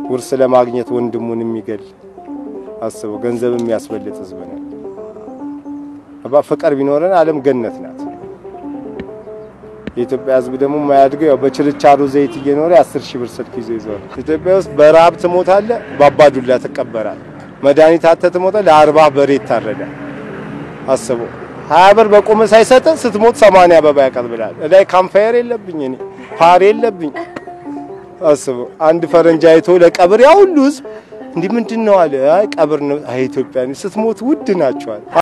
ውርስ ለማግኘት ወንድሙን የሚገል አስበው፣ ገንዘብ የሚያስበልጥ ህዝብ ነው። አባ ፍቅር ቢኖረን ዓለም ገነት ናት። የኢትዮጵያ ህዝብ ደግሞ የማያድገው ያው በችርቻሮ ዘይት እየኖረ የአስር ሺህ ብር ስልክ ይዞ ይዘዋል። ኢትዮጵያ ውስጥ በረሀብ ትሞታለህ፣ በአባዱላ ትቀበራል። መድኃኒት አተህ ትሞታለህ፣ ለአርባ በሬ ይታረዳል። አስበው ሀያ ብር በቆመ ሳይሰጥ ስትሞት ሰማንያ አበባ ያቀርብላል። እላይ ካምፋየር የለብኝ እኔ ፓር የለብኝ። አስበው አንድ ፈረንጅ አይቶ ለቀብር ያ ሁሉ ህዝብ እንዲህ ምንድን ነው አለ። አይ ቀብር ነው። አይ ኢትዮጵያ ስትሞት ውድ ናቸዋል።